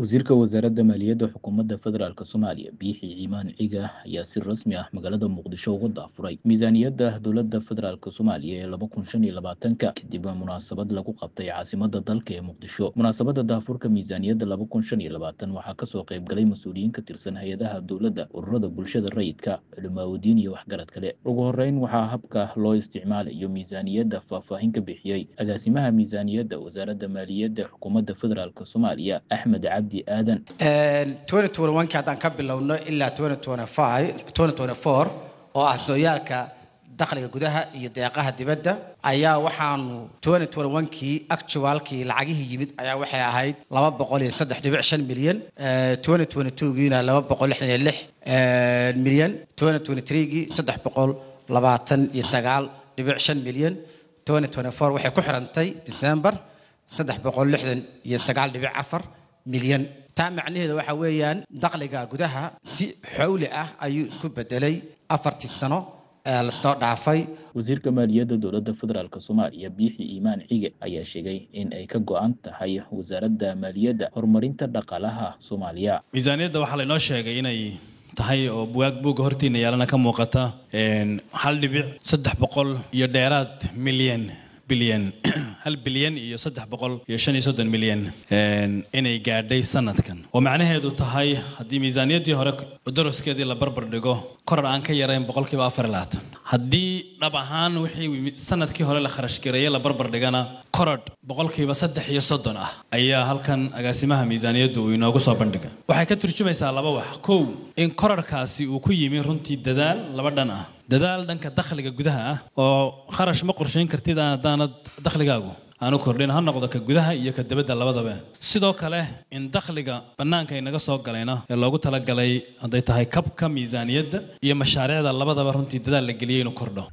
wasiirka wasaaradda maaliyadda xukuumadda federaalk soomaaliya biixi ciimaan ciga ayaa si rasmi ah magaalada muqdisho uga daafuray miisaaniyadda dowladda federaalk soomaaliya ee laba kun shan iyo labaatanka kadib munaasabad lagu qabtay caasimadda dalka ee muqdisho munaasabadda daafurka miisaaniyadda laba kun shan iyo labaatan waxaa kasoo qayb galay mas-uuliyiin ka tirsan hay-adaha dowladda ururada bulshada rayidka culimaaudiin iyo waxgarad kale ugu horeyn waxaa habka loo isticmaalayo miisaaniyadda faahfaahin ka bixiyey agaasimaha miisaaniyadda wasaaradda maaliyadda xukuumadda federaalk soomaaliya axmed cabdi aadan kii haddaan ka bilowno ilaa oo ah sooyaalka dakhliga gudaha iyo deeqaha dibadda ayaa waxaanu kii actualkii lacagihii yimid ayaa waxay ahayd laba boqol iyo saddex dhibic shan milyan giina laba boqol lixdan iyo lix milyan gii saddex boqol labaatan iyo sagaal dhibic shan milyan waxay ku xirantay december saddex boqol lixdan iyo sagaal dhibic afar milyan taa macnaheeda waxa weeyaan dakhliga gudaha si xowli ah ayuu isku bedelay afartii sano ee lasoo dhaafay wasiirka maaliyadda dowladda federaalk soomaaliya biixi iimaan cige ayaa sheegay in ay ka go-an tahay wasaaradda maaliyadda horumarinta dhaqaalaha soomaaliya miisaaniyadda waxaa laynoo sheegay inay tahay oo buwaag buugga hortiina yaalana ka muuqata hal dhibic saddex boqol iyo dheeraad milyan bilyan hal bilyan iyo saddex boqol iyo shan iyo soddon milyan inay gaadhay sanadkan oo macnaheedu tahay haddii miisaaniyaddii hore daraskeedii la barbar dhigo korar aan ka yarayn boqolkiiba afar iyo labaatan haddii dhab ahaan wixii sanadkii hore la kharash gareeyey la barbar dhigana korodh boqolkiiba saddex iyo soddon ah ayaa halkan agaasimaha miisaaniyaddu uu inoogu soo bandhigay waxay ka turjumaysaa laba wax kow in korarhkaasi uu ku yimi runtii dadaal laba dhan ah dadaal dhanka dakhliga gudaha ah oo kharash ma qorshayn kartid haddaanad dakhligaagu aanu kordhin ha noqdo ka gudaha iyo ka dibadda labadaba sidoo kale in dakhliga bannaanka inaga soo galayna ee loogu talagalay hadday tahay kabka miisaaniyadda iyo mashaariicda labadaba runtii dadaal la geliyey inuu kordho